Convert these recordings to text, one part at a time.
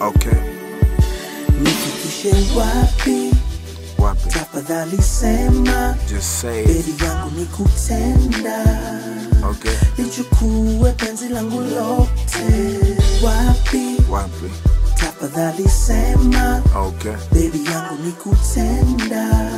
Okay, nifikishe wapi wapi? tafadhali sema Just say it. bebi yangu ni kutenda Okay, lichukue penzi langu lote wapi wapi? tafadhali sema Okay, bebi yangu ni kutenda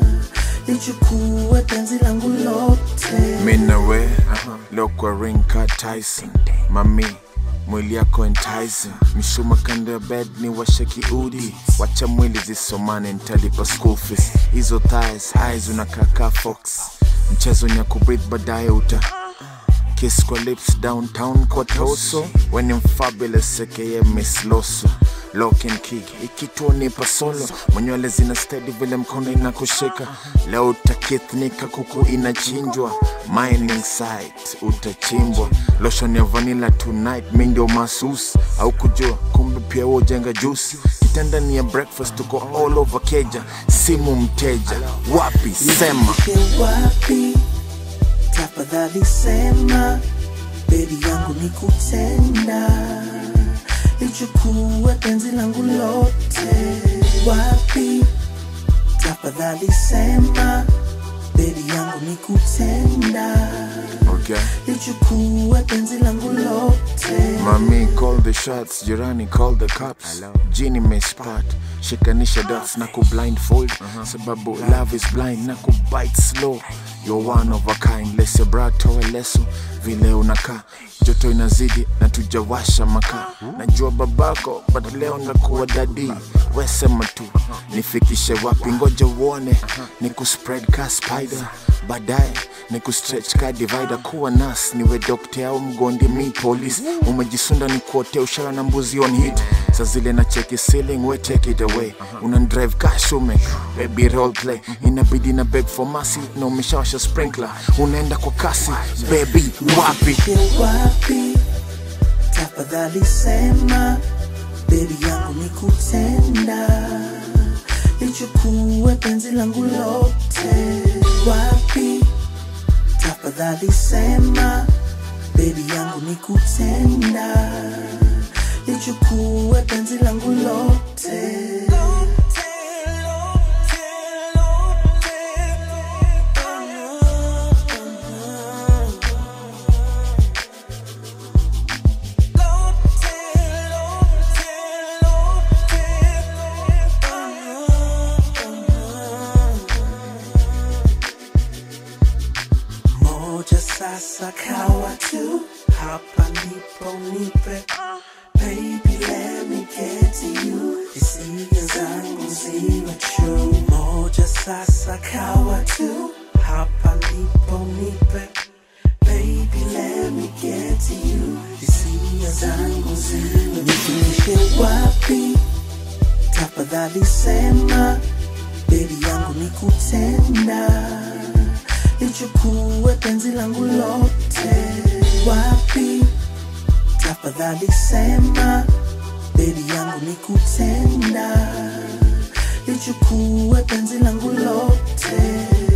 lichukue penzi langu lote mimi na we leo kwa ring ka Tyson, mami mwili yako enticing, mishuma kando ya bed ni washe kiudi, wacha mwili zisomane, nitalipa school fees. Hizo thighs eyes unakaa ka fox, mchezo ni ya kubreathe, baadaye uta kiss kwa lips downtown kwa toso when I'm fabulous aka Miss Loso lock and key ikituo nipa solo mwenywele zina steady vile mkono inakushika leo utakithnika kuku inachinjwa mining site utachimbwa lotion ya vanilla tonight mi ndio masus au kujua kumbe pia wewe ujenga juice kitanda ni ya breakfast tuko all over keja simu mteja wapi sema Nifikishe wapi tafadhali sema bebi yangu ni kutenda lichukue penzi langu lote wapi tafadhali sema bebi yangu ni kutenda okay lichukue penzi langu lote Mami call the shots, jirani call the cops. Jini mespat, shikanisha dots na ku blindfold sababu love is blind na ku bite slow. You're one of a kind, lese brato leso vile unakaa joto inazidi na tujawasha makaa. Najua babako but leo ndakuwa dadi, we sema tu nifikishe wapi, ngoja uone ni ku spread ka spider baadaye ni kustretch ka divider kuwa nas niwe dokte au mgondi mi police umejisunda ni kuotea ushara na mbuzi on hit sa zile na cheki ceiling we take it away una drive ka shume baby role play inabidi na beg for mercy na umeshawasha sprinkler unaenda kwa kasi baby wapi Nifikishe wapi tafadhali sema bebi yangu ni kutenda lichukue penzi langu lote wapi tafadhali sema bebi yangu ni kutenda lichukue penzi langu lote moja sasa kawa tu hapa ndipo nipe baby let me get to you hisia zangu ziwe true moja sasa kawa tu hapa ndipo nipe baby let me get to you hisia zangu ziwe nifikishe wapi tafadhali sema bebi yangu ni kutenda lichukue penzi langu lote wapi tafadhali sema bebi yangu ni kutenda lichukue penzi langu lote